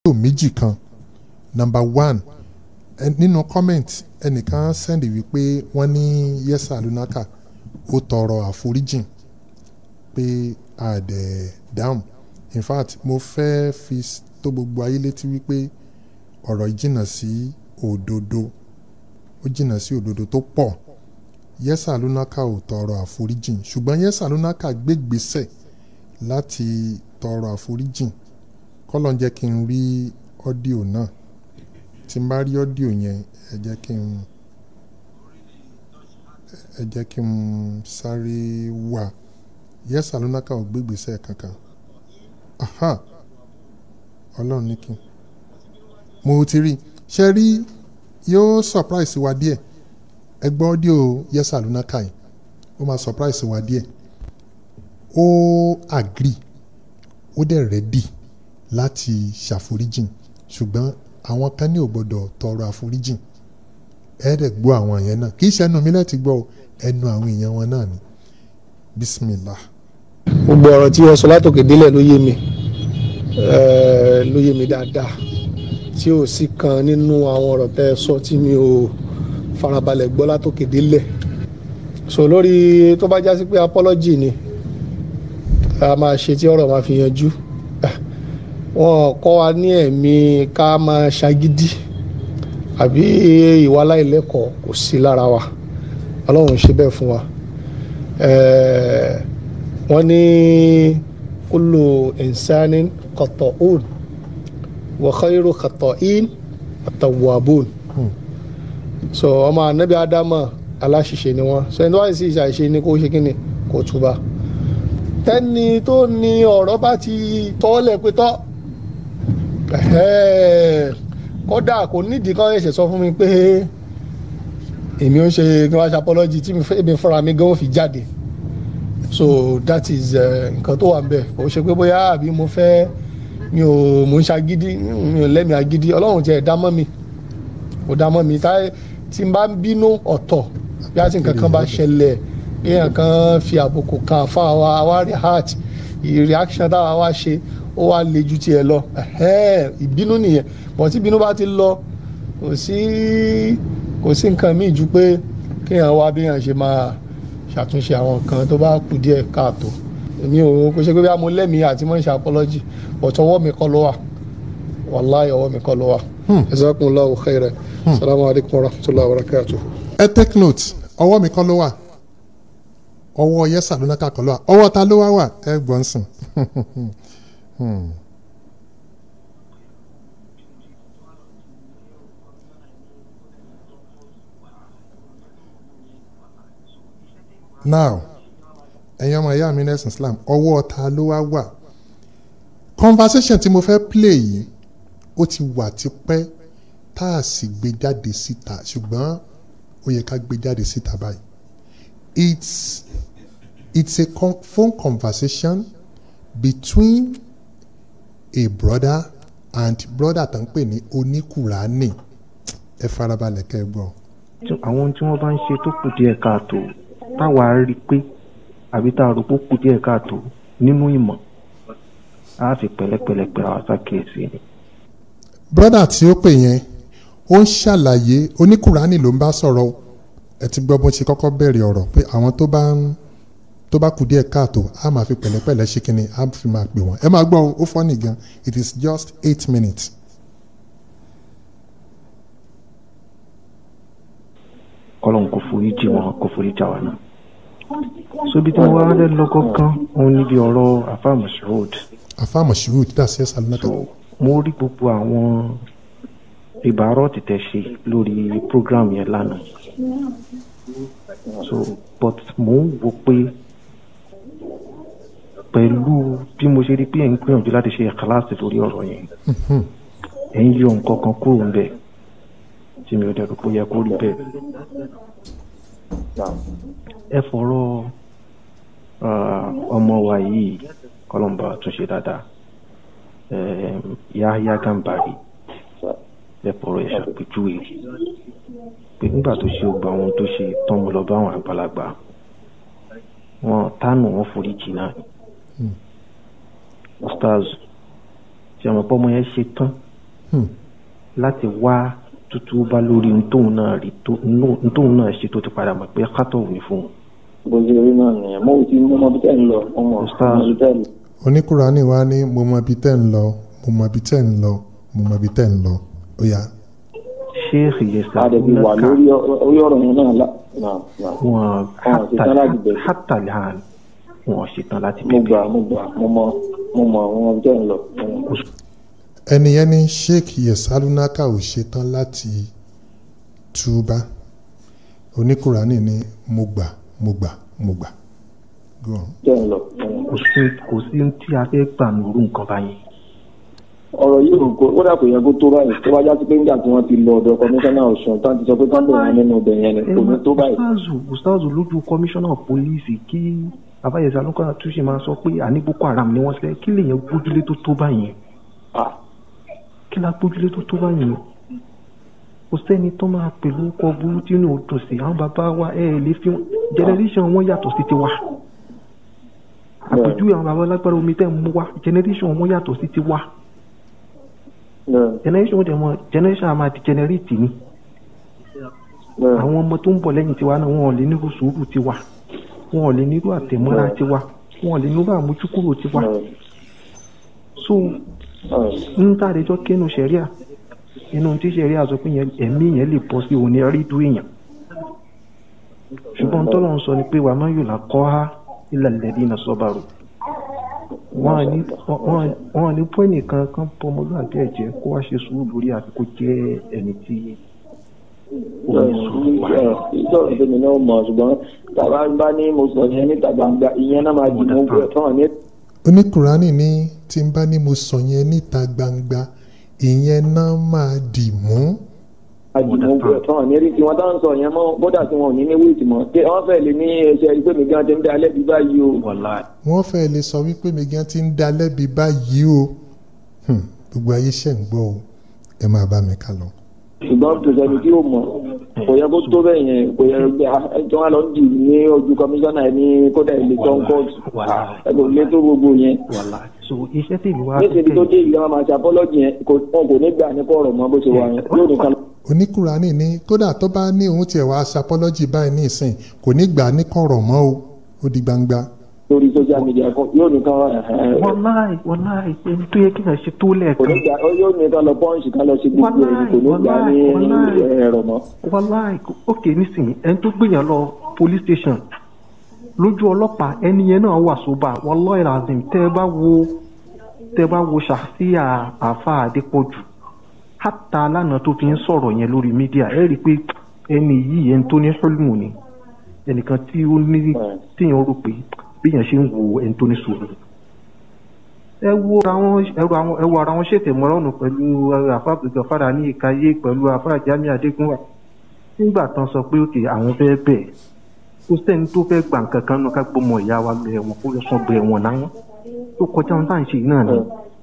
fídíò méjì kan number one ẹ, nínú comment ẹnìkan sẹ́ndì wípé wọ́n ní yẹ́sà lunaka ó tọrọ àforíjìn pé àdẹ̀ dáhùn in fact mo fẹ́ fi s- tó gbogbo ayé létí wípé ọ̀rọ̀ yìí jìnnà sí òdodo ó jìnnà sí òdodo tó pọ̀ yẹ́sà lunaka ò tọrọ àforíjìn ṣùgbọ́n yẹ́sà lunaka gbégbèsè láti tọrọ àforíjìn kọ́lọ̀ ń jẹ́ kí n rí ọ́díò náà tí n bá rí ọ́díò yẹn ẹ jẹ́ kí n ẹ jẹ́ kí n sáré wà yẹ́sà lunaka ò gbégbèsè kankan aha ọlọ́run ní kí n mo ti rí ṣe rí yóò surprise wa díẹ̀ ẹ gbọ́ ọ́díò yẹ́sà lunaka yìí ó máa surprise wa díẹ̀ ó agree ó dẹ̀ ready láti ṣàforíjìn ṣùgbọ́n àwọn kan ní ò gbọ́dọ̀ tọrọ àforíjìn ẹ dẹ̀ gbọ́ àwọn yẹn náà kì í ṣe ẹnu mi láti gbọ́ o, ẹnu àwọn èèyàn wọn náà ni bismillah. gbogbo ọ̀rọ̀ tí ẹ sọ látòkè délẹ̀ ló yé mi eh, ló yé mi dáadáa tí ò sí kan nínú àwọn ọ̀rọ̀ tẹ́ ẹ sọ tí mi ò farabalẹ̀ gbọ́ látòkè délẹ̀ so lórí tó bá jásí pé apology ni a máa ṣe tí ọ̀rọ̀ máa fi yanjú Ah, wọn kọ́ wa ní ẹ̀mí ká máa ṣagídí àbí ìwà aláìlẹ́kọ̀ọ́ kò sí lára wa ọlọ́run ṣe bẹ́ẹ̀ fún wa. Eh, wọ́n ní kullu insanin khata'un wa khayru khata'in at-tawwabun so ọmọ anabi adama aláṣìṣe ni wọ́n so ẹni tó wáyé sí ìṣàṣe ni kó ṣe kí ni kó túbà tẹ́ni tó ní ọ̀rọ̀ bá ti tọ́lẹ̀ pé tọ́ ẹ̀hẹ́, kódà kò nídìí kan ẹ̀ṣẹ̀ sọ fún mi pé èmi ò ṣe kí wọ́n ṣe apology tí mi fẹ́- èmi fúnra mi gan ó fi jáde so that is eh, nǹkan tó wà ń bẹ̀ kò ṣe pé bóyá àbí mo fẹ́ mi ò mo ń ṣagídí mi ò lẹ́mìí agídí ọlọ́run tiẹ̀ dá mọ́ mi kò dá mọ́ mi táyé tí n bá ń bínú ọ̀tọ̀ bí a ti nǹkan kan bá ṣẹlẹ̀ bí èèyàn kan fi àbùkù kan fún àwa àwa react reaction táwa wá ṣe ó wá le ju tiẹ̀ lọ ẹ̀hẹ́n, ìbínú nìyẹn bọ̀ tí ìbínú bá ti lọ kò sí kò sí nǹkan míì ju pé kéèyàn wá bí èèyàn ṣe máa ṣàtúnṣe àwọn nǹkan tó bá kù díẹ̀ káàtó èmi ò kò ṣe pé bí a mo lẹ́mìí àti mọ̀ ń ṣe apology but ọwọ́ mi kọ́ ló wà wàláhì ọwọ́ mi kọ́ ló wà. jazakumullahu khairan salamu alaykum wa rahmatulahi wa barakatuh. ẹ take note ọwọ́ mi kọ́ ló wà ọwọ́ yẹ́sà lunaka kọ́ ló wà ọwọ́ ta ló wá wà ẹ gbọ́n sìn. Hmm. now ẹ̀yin ọmọ ìyá mi nẹ́sìn Islam ọwọ́ ta ló wá wà conversation tí mo fẹ́ play yìí ó ti wà tipẹ́ tá a sì gbé jáde síta ṣùgbọ́n ó yẹ ká gbé jáde síta báyìí it's it's a con phone conversation between a brother and brother tó ń pè ní oníkùránì ẹ farabalẹ̀ kẹ́ ẹ gbọ́. tí- àwọn tí wọ́n bá ń ṣe tó kù díẹ̀ káàtó táwa rí pé àbí tá a rò pé ó kù díẹ̀ káàtó nínú ìmọ̀ á fi pẹ̀lẹ́pẹ̀lẹ́ pẹ̀lú àwọn sákèésí ni. brother tí ó pè yẹn ó ń ṣàlàyé oníkùránì ló ń bá sọ̀rọ̀ o. ẹ ti gbọ́ bó ṣe kọ́kọ́ bẹ̀rẹ̀ ọ̀rọ̀ pé àwọn tó bá ń tó bá kù díẹ̀ káàtó á máa fi pẹ̀lẹ́pẹ̀lẹ́ ṣe kínní á fi máa pè wọ́n ẹ máa gbọ́ o, ó fọ́nì gan it is just eight minutes. kọ́lọ́n kò forí jì wọn kò forí jà wá náà. sóbi tí wọ́n wá fẹ́ lọ gángan òun níbi ọ̀rọ̀ afa Mashood afa moshood that's yes alunaka so mo rí gbogbo àwọn ìbárọ̀ títẹ̀ ṣe lórí program yẹn lánàá so but mo ń wo pé pẹ̀lú bí mo ṣe rí pé ẹ̀ ń gbìyànjú láti ṣe kíláàsì lórí ọ̀rọ̀ yẹn ẹ̀ ń yọ nǹkan kan kúrò ńbẹ̀ tí mi ò dẹ̀rù pé ó yẹ kó rí bẹ́ẹ̀ ẹ fọ̀rọ̀ ah, ọmọ wa yìí kọlọ́mbà túnṣe dáadáa um, Yahya Gambari lẹ́pọ̀rọ̀ ẹ̀ ṣàpèjúwe pé nígbà tó ṣe gba ohun tó ṣe tán mo lọ bá àwọn àgbàlagbà wọn tánù wọn foríjì náà ni. Ustaz tí àwọn ọmọ yẹn ṣe tán Hmm. láti wá tútú bá lórí ohun tóun náà rí tó ohun tóun náà ṣe tó ti padà mọ̀ pé kátó ní fún un. bó ṣe rí náà nìyẹn mo ti mú ọmọ bí tẹ́ ń lọ ọmọ Ustaz. ọmọ bí tẹ́ ń lọ. oníkùránì wa ní mo mọ ibi tẹ́ ń lọ mo mọ ibi tẹ́ ń lọ mo mọ ibi tẹ́ ń lọ ó yá sheikh yesa a dẹ̀ ti wà lórí ọ- orí ọ̀rọ̀ yẹn náà lá náà náà wọn Wọn ṣe tán láti bẹ̀rẹ̀. hátà lẹ́hàn wọn ṣetán láti mo bẹ̀rẹ̀. gbà mo gbà mo mọ mo mọ àwọn bí tẹ́ ń lọ. ẹni yẹn ní sheikh yesalunaka ò ṣetán láti túbá oníkùránì ní mo gbà mo gbà mo gbà Go on. tẹ́ ń lọ. kò sí kò sí ohun tí a fẹ́ gbà nínú nǹkan báyìí. ọ̀rọ̀ yìí ò kó ó dà kò yẹ kó tó báyìí tó bá já sí pé nígbà tí wọ́n ti lọ ọ̀dọ̀ kọmíṣánná ọ̀ṣun tán ti sọ pé kán bẹ̀rẹ̀ nínú ibẹ̀ yẹn ni kò ní tó báyìí. ustazu ustazu lójú kọmíṣánná pólíìsì kí abáyẹsẹ alukọ́ra tún ṣe máa sọ pé àní boko haram ni wọ́n ṣe kí lèèyàn gbójúlé tó tó báyìí Ah, kí la gbójúlé tó tó báyìí kò sẹ́ni tó máa pẹ̀lú ọkọ̀ burú tí inú òdùn sí àwọn bàbá wa ẹ̀ ẹ̀ lè fi wọn generation wọn yàtọ̀ sí tiwa àpèjúwe àwọn bàbá lágbára omi tẹ́ ń mú wa generation wọn yàtọ̀ sí tiwa bẹ́ẹ̀ generation wọn dẹ̀ mọ generation a máa degenerate ni bẹ́ẹ̀ àwọn ọmọ tó ń bọ̀ lẹ́yìn tiwa náà wọn ò lè nírú sùúrù tiwa wọn ò lè nírú àtẹ̀mọ́ra tiwa wọn ò lè nírú àmójúkúrò tiwa bẹ́ẹ̀ so bẹ́ẹ̀. ń tá àdéjọ́ kẹ́nu sẹ̀ríà inú tí sẹ̀ríà sọ pé yẹn ẹ̀mí yẹn lè bọ́ sí òní rídú èèyàn ṣùgbọ́n tọ́lọ̀ ń sọ ni pé wàá má yóò là kọ́ ha ilẹ̀ lẹ́dí iná sọ́bàrò wọn à ní wọn à- wọn à ní pọ́ ẹnìkan kan pọ́ ọmọlúwàbí ẹ̀jẹ̀ kó wá ṣe sùúrù lórí àti kó jẹ́ ẹni tí ó ní sùúrù wá. ìjọba tèmi náà mọ̀ ṣùgbọ́n tàbá bá ní mo sọ yẹn níta gbangba ìyẹn náà máa dì mú bẹ́ẹ̀ tán ní oníkùránì ní tí n bá ní mo sọ yẹn níta gbangba ìyẹn náà máa dì mú àjùmọ̀ bẹ́ẹ̀ tán ní rí tiwọn táwọn sọ yẹn mọ́ kódà tí wọn ò ní ní wíìtì mọ́ pé wọ́n fẹ́ lè ní ẹsẹ̀ ìgbé mi gan ti ń dá alẹ́ bí báyìí o. wàlá wọ́n fẹ́ lè sọ wípé mi gan ti ń da lẹ́bi báyìí o Hmm, gbogbo ayé ṣẹ̀ ń gbọ́ o ẹ máa bá mi ká lọ. ṣùgbọ́n kò sẹ́ni tí ó mọ̀ kò yẹ kó tó bẹ́ẹ̀ yẹn kò yẹ kí wọ́n lọ ń dì ní ojú kọmíṣánná ẹ̀ ní kódà ilé tó ń kóòtù Wàhálà. ẹ kò lé tó gbogbo yẹn. wàlá so iṣẹ́ tèmi wá níṣẹ́ tó dé ìlú wọn máa ṣe apọ́lọ́jì yẹn kò wọn kò ní gbà ní kọ̀ọ̀rọ̀ mọ́ bó ṣe wà yẹn yóò nìkan oníkùránì ní kódà tó bá ní òun tiẹ̀ wá sapọ́lọ́jì báyìí ní ìsìn kò ní gbà ní kọ̀rọ̀ mọ́ o ó di gbangba. lórí social media kan yóò nìkan ẹ̀hẹ̀n, wàláì wàláì ẹni tó yẹ kí n ṣe tó kò ní lẹ́ẹ̀kan gbà yóò nìkan lọ pọ́ǹsì kan lọ sí gbogbo ẹ̀ kò ní gbà ní Wàláì, wàláì. ẹ̀rọ mọ́. wàláì òkè nísìnyí ẹni tó gbìyàn lọ police station lójú ọlọ́pàá ẹni yẹn náà wà sóbà wàláì razim tẹ́ ẹ bá wo tẹ́ ẹ bá wo ṣàfíà àfa àdépọ̀jù hátà lánàá tó fi ń sọ̀rọ̀ yẹn lórí mídíà ẹ rí i pé ẹni yìí ẹni tó ní hulmu ni ẹnìkan tí ó ní tíyàn rò pé bíyàn ṣe ń wo ẹni tó ní sùúrù ẹ wo àwọn ẹrù àwọn ẹwọ ara wọn ṣètò ìmọ̀ràn pẹ̀lú àfàbùgbọ̀ fara ní ìkàyé pẹ̀lú àfàjàmí adégúnwà nígbà tán sọ pé òkè àwọn fẹ́ bẹ̀ kó sẹ́ni tó fẹ́ gbà nǹkan kan náà ká gbọ́mọ ìyá wa lọ ẹ̀wọ̀n kó lọ sọ bẹ̀ ẹ̀wọ̀n náà tó kọjá ohun tá à ń ṣe yìí náà ni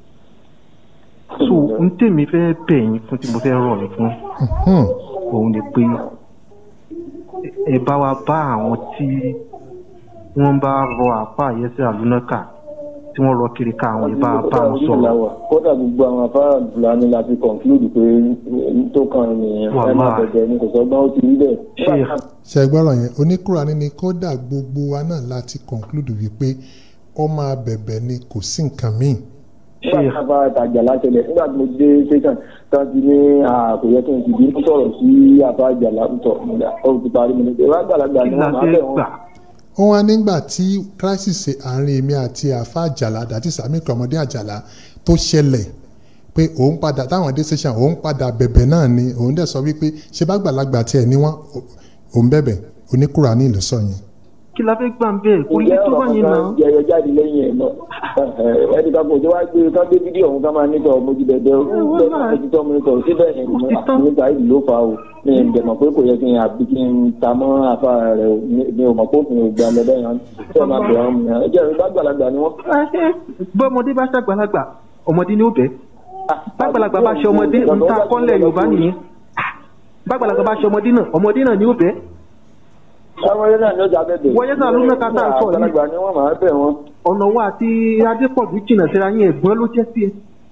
so n tèmi fẹ́ bẹ̀ yín fún tí mo fẹ́ rọ̀ yín fún Hmm, òun ni pé ẹ bá wa bá àwọn tí wọ́n bá rọ àpá àyẹ́sẹ̀ àlùnákà tí wọ́n rọ kiri ká àwọn ìbá bá wọn sọ̀rọ̀ kódà gbogbo àwọn afárá fúlàní la fi conclude pé tó kàn nìyẹn ẹ má Wàláì. bẹ̀bẹ̀ ni kò sọ́gbọ́n ó ti rí bẹ́ẹ̀. Ṣé- ṣe gbọ́rọ̀ yẹn oníkùránì ní kódà gbogbo wa náà láti conclude wípé ó máa bẹ̀bẹ̀ ni kò sí nǹkan míì. nígbà tí afárá ìtajà láṣẹlẹ̀ nígbà tí mo dé station kan ti ní kò yẹ kí n ti bínú sọ̀rọ̀ sí afárá ìjà látọ̀ ó ti parí mi ní pé wọ́n àgbàlagbà ni kí wọ́n la máa fẹ́ bẹ̀ wọ́n. gbà ó wá nígbà tí crisis àárín èmi àti àfa àjàlá àti sami kọmọdé àjàlá tó ṣẹlẹ̀ pé òun padà táwọn dé station òun padà bẹ̀bẹ̀ náà ni òun dẹ̀ sọ wípé ṣé bá gbàlagbà tiẹ̀ ní wọ́n òun bẹ̀bẹ̀ oníkùránì ló sọ yẹn. kí la fẹ́ gbà ń bẹ́ẹ̀ kò lè ǹjẹ́ tó ọ̀rọ̀ báyìí kan náà jẹyọ jáde lẹ́yìn ẹ̀ náà ẹni kan kò tó wá gbé ká gbé fídíò ọ̀hún ká máa nítorí ọmọ ojú bẹ̀bẹ̀ ojútọ́ mi nítorí síbẹ̀ ẹ̀ nígbà yìí ló fa o mi ò dẹ̀ mọ̀ pé kò yẹ kí n àbí kí n ta mọ́ àfa rẹ̀ o mi ò mọ̀ pé òfin ò gbà lọ bẹ́ẹ̀ yẹn ṣé ẹ máa bẹ̀rẹ̀ ọmọ yẹn ẹ jẹ́ ìrìn gbàgbàlagbà ni wọ́n. bọ́mọdé bá ṣàgbàlagbà ọmọdé ni ó bẹ́ẹ̀ bàgbàlagbà bá ṣe ọmọdé ń ta kọ́lẹ̀ yorùbá nìyẹn bàgbàlagbà bá ṣe ọmọdé náà ọmọdé náà ni ó bẹ́ẹ̀ ọmọdé náà ni ó jà bẹ́ẹ̀ Wọ́n yẹ́ náà ló mẹ́ta tá à ń sọ yìí. àgbàlagbà ni wọ́n máa bẹ̀ wọ́n. ọ̀nà wa àti adépọ̀jù jìnnà síra yín ẹ̀gbọ́n ló jẹ́ sí ẹ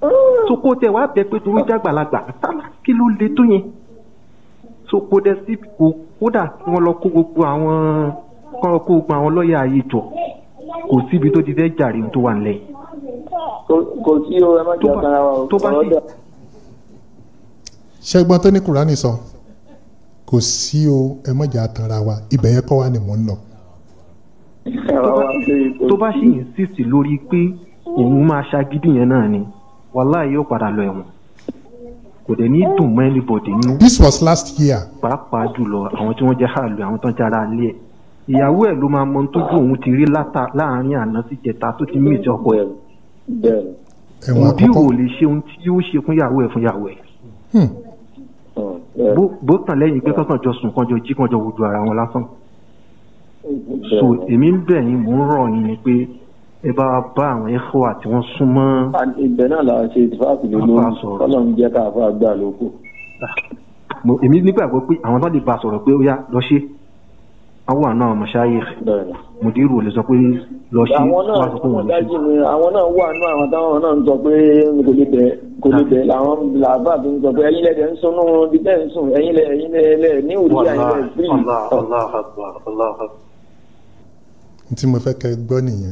so kó tẹ wá bẹ pé torí jágbàlagbà sálà kí ló le tó yẹn so kó dẹ sí kó kódà kí wọ́n lọ kó gbogbo àwọn kọ́ lọ kó gbogbo àwọn lọ́ọ̀yà ayé jọ kò síbi tó ti fẹ́ jàre tó wà nílẹ̀ yìí Kò- kò sí o ẹ má jẹ́ Tó bá- ọ̀kan ara wa o tó bá sì- ọ̀rọ̀ dà- ṣẹ́gbọ́n tó ní kùránì sọ kò sí o ẹ mọ̀jà tanra wa ibẹ̀ yẹn kọ́ wa ni mò ń lọ. ẹ̀rọ wa ṣe kò tó bá sí. sì insist lórí pé òun máa ṣagídí yẹn náà ni wàláì yóò padà lọ ẹ̀wọ̀n kò dẹ̀ ní dùn mọ́ anybody nínú this was last year pàápàá jùlọ àwọn tí wọ́n jẹ́ hàlù àwọn tó ń jára lé ẹ̀ ìyàwó ẹ̀ ló máa mọ ohun tójú òun ti rí látà- láàrin àná sí jẹta tó ti mí ìjọ ọkọ ẹ̀ bẹ́ẹ̀ ni ẹ̀wọ̀n òbí ò àkọ́kọ́ lè ṣe ohun tí yóò ṣe fún ìyàwó ẹ̀ fún ìyàwó ẹ̀ Hmm. Hmm, bẹ́ẹ̀ bó bó tàn lẹ́yìn pé kọ́kàn jọ sùn kàn jọ jí kàn jọ wojú ara wọn lásán bẹ́ẹ̀ so ni. èmi ń bẹ̀ yín mò ń rọ̀ yín ni pé ẹ bá wa bá àwọn ẹ̀kọ́ àti wọ́n súnmọ́ And ibẹ̀ náà la ṣe ìfáàfì lé Àfa lórí sọ̀rọ̀. kọ́lọ́run jẹ́ ká àfa gbà lóko. mo- èmi nígbàgbọ́ pé àwọn tó lè bá a sọ̀rọ̀ pé ó yá lọ ṣe àwọn àna àwọn mọ̀ṣáyé bẹ́ẹ̀ ni. mùdírù ò lè sọ pé lọ ṣe àwọn náà wọ́n á sọ pé wọ́n wọ́n lè ṣe. dájú ni àwọn náà wà nínú àwọn táwọn náà ń sọ pé kò lè bẹ̀ kò lè bẹ̀ làwọn làbá fi ń sọ pé ẹ̀yin lẹ́dẹ̀ ń sunú bí bẹ́ẹ̀ ń sùn ẹ̀yin lẹ́ ẹ̀yin lẹ́ lẹ́ ní òdì ẹ̀yin lẹ́ free. Allah, Allah Akbar, Allah Akbar. n tí mo fẹ́ kẹ́ ẹ gbọ́ nìyẹn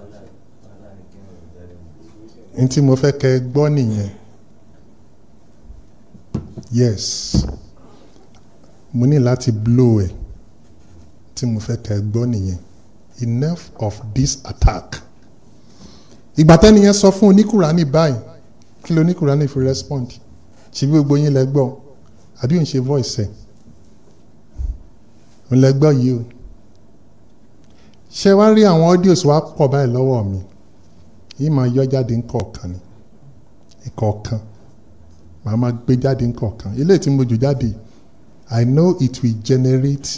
n tí mo fẹ́ kẹ́ ẹ gbọ́ nìyẹn yes mo ní láti blow ẹ̀ tí mo fẹ́ kẹ́ ẹ gbọ́ nìyẹn enough of this attack ìgbà tẹ́ni yẹn sọ fún oníkùránì báyìí kí ló oníkùránì fi respond ṣe bí gbogbo yín lẹ gbọ́ àbí òun ṣe voice ẹ̀ òun lẹ gbọ́ yìí o ṣe wá rí àwọn audios wa pọ̀ báyìí lọ́wọ́ mi yìí máa yọ jáde ńkọ̀ọ̀kan ni ìkọ̀ọ̀kan màá máa gbé jáde ńkọ̀ọ̀kan ilé tí mo jù jáde I know it will generate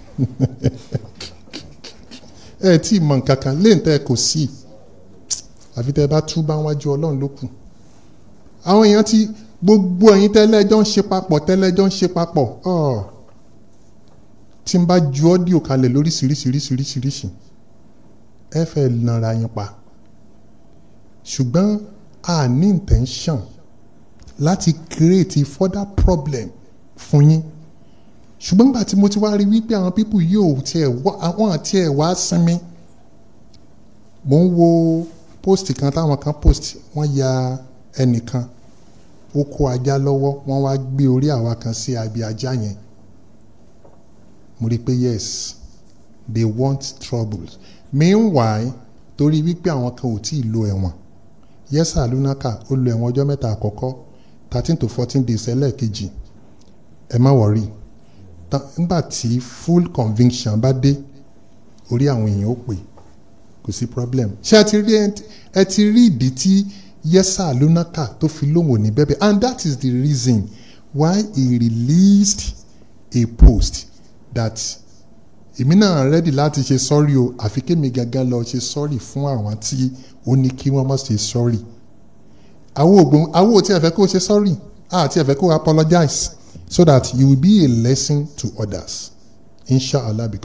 ẹ tí ì mọ nǹkan kan léyìn tẹ́ ẹ kò sí àfi tẹ́ ẹ bá tú bá wájú Ọlọ́run ló kù àwọn èèyàn ti gbogbo ẹ̀yin tẹ́lẹ́jọ́ ń ṣe papọ̀ tẹ́lẹ́jọ́ ń ṣe papọ̀ ọ̀ tí n bá ju ọ́díò kalẹ̀ lóríṣiríṣiríṣiríṣiríṣi ẹ fẹ́ nara yín pa ṣùgbọ́n a ní intention láti create further problem fún yín ṣùgbọ́n nígbà tí mo ti wá rí wípé àwọn pípù yóò tiẹ̀ wá àwọn àti ẹ̀ wá sinmi mo ń wo post kan táwọn kan post wọ́n ya ẹnìkan ó kó ajá lọ́wọ́ wọ́n wá gbé orí àwa kan sí abi ajá yẹn mo rí i pé yes they want troubles meanwhile torí wípé àwọn kan ò tí ì lo ẹ̀wọ̀n yẹ́sà lunaka ó lo ẹ̀wọ̀n ọjọ́ mẹ́ta àkọ́kọ́ thirteen to fourteen days ẹlẹ́ẹ̀kejì ẹ má wọ̀rí nígbà tí full conviction bá dé orí àwọn èèyàn ó pè kò sí problem ṣé ẹ ti rí ẹ ti rí ìdí tí yẹ́sà lunaka tó fi lóhùn ní bẹ́bẹ̀ and that is the reason why he released a post that èmi náà rẹ́dì láti ṣe sọ́rí o àfi kémi gangan lọ ṣe sọ́rí fún àwọn tí ó ní kí wọ́n má ṣe sọ́rí àwọn ògbón àwọn ò tí ẹ fẹ́ kó ṣe sọ́rí àti ẹ fẹ́ kó apologize so that you will be a lesson to others inshallah.